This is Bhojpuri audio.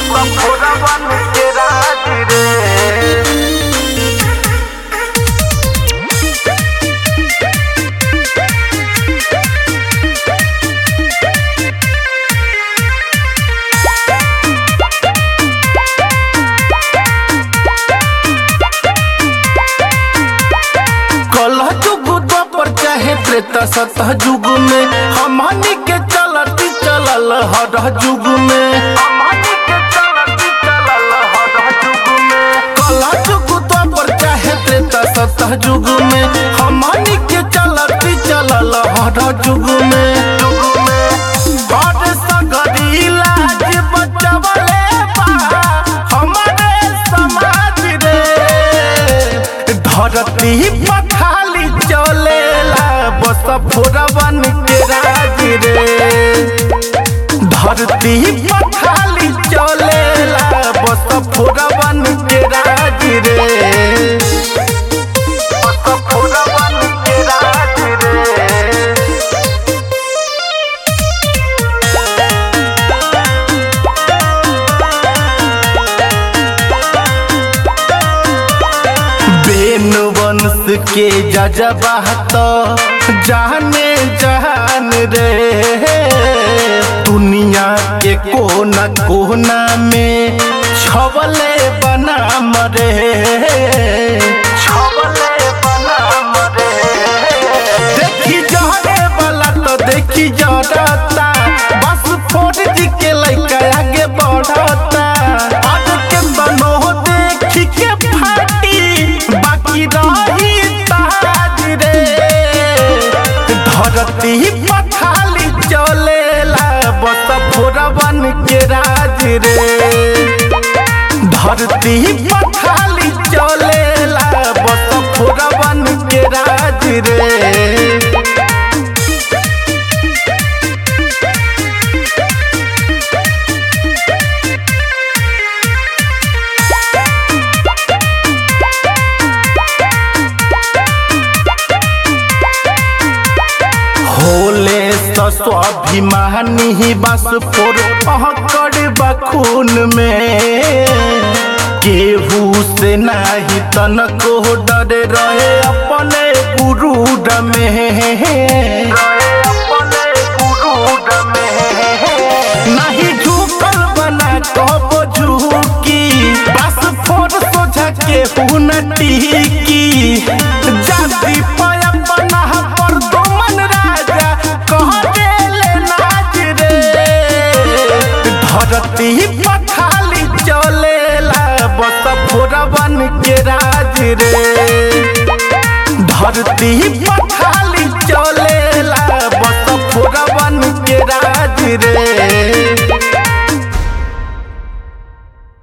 फोरवन के राज रे कलह जुग पर चाहे त्रेता सतह जुग में हमनी के चलती चलल हर जुग में हमनी के चलती चलल हर जुग में कलह जुग पर चाहे त्रेता सतह जुग में हमनी के चलती चलल हर जुग में जुग में हर सगरी लाज बचवले बा हमारे समाज रे धरती पखाली चलेला बस फोरवन के राज रे धरती पखाली चलेला बस फोरवन के राज रे फोरवन के राज रे बेन वंश के जजबा तो जाने जहान रे दुनिया के कोना कोना में छवले बनाम रे छवले बनाम रे देखी जहरे वाला तो देखी जरता बस फोड़ जी के लइका आगे बढ़ता आज के बनो देखी के फाटी बाकी रही ताज रे धरती पखाली चलेला बस फोरवन के राज रे धरती पखाली चलेला बस फोरवन के राज रे होले तो स्वाभिमानी बस फोर पहकड़ बखून में केहू से नाही तनको डर रहे अपने गुरूड में रहे अपने गुरूड में नहीं झुकल बना कबो झुकी बस फोर सोझा के न टिकी जाति पाया बना पर दुमन राजा कह देले नाच रे धरती पखाली चलेला बस फोरवन के राज रे धरती पखाली चलेला बस फोरवन के राज रे